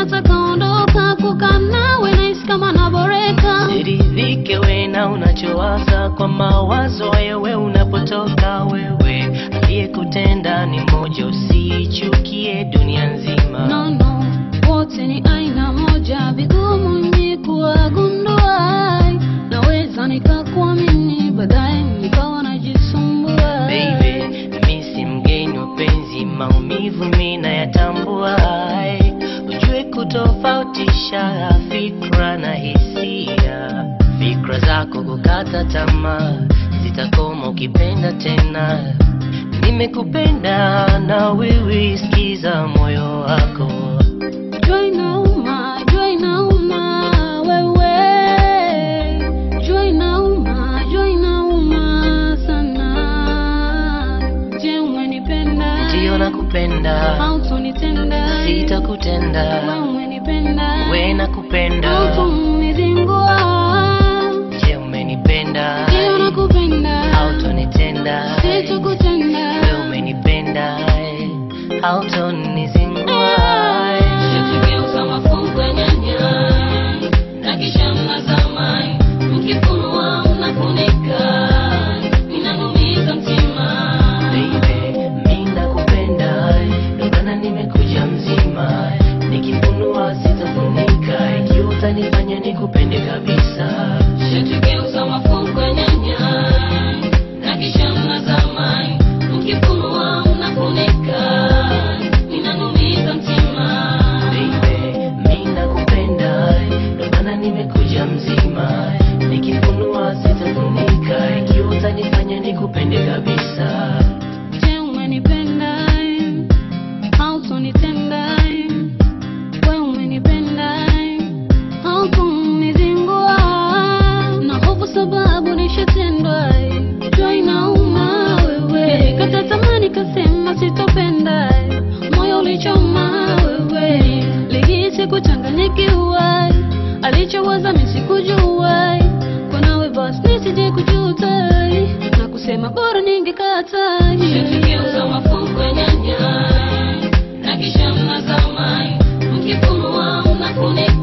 nataka ondoka kukaa nawe nahisi kama naboreka Siridhike we na unachowaza kwa mawazo hayo we unapotoka wewe aliyekutenda ni mmoja usichukie dunia nzima no, no, wote ni aina moja vigumu ni kuwagundua naweza nikakuamini baadaye nikawa najisumbua Baby, mi si mgeni wa penzi, maumivu mi nayatambua. Ai, Ujue kutofautisha fikra na hisia. Fikra zako kukata tamaa zitakoma ukipenda tena. Nimekupenda na wewe, sikiza moyo wako. Jua inauma, jua inauma, wewe. Jua inauma, jua inauma sana. Je, umenipenda? Ndiyo nakupenda, Hautonitenda? sitakutenda. Wewe umenipenda? We nakupenda, Hautonizingua? je umenipenda? Ndiyo nakupenda? hautonitenda Sitakutenda? wewe umenipenda hautonizingua Shakigeuza mafungu ya nyanya na kisha mnazama, mkifunua mnafunika, inanumiza mtima. Baby, mi nakupenda ndio maana nimekuja mzima nikifunua sitafunika ikiwa utanifanya nikupende kabisa Shakigeuza mafungu ya nyanya na kisha mnazama, mkifunua mnafunika, inanumiza mtima. Baby, mi nakupenda ndio maana nimekuja mzima nikifunua sitafunika ikiwa utanifanya nikupende kabisa Je, umenipenda? Hautonitenda? Wewe umenipenda? Hautonizingua? Na hofu sababu nishatendwa. Jua inauma wewe. Nilikata tamaa nikasema sitopenda. Moyo ulichoma wewe. Lihisi kuchanganyikiwa. Alichowaza mimi sikujua. Kwa nawe basi nisije kujuta na kusema bora ningekata. Shakigeuza mafungu ya nyanya na kisha mnazama, mkifunua mnafunika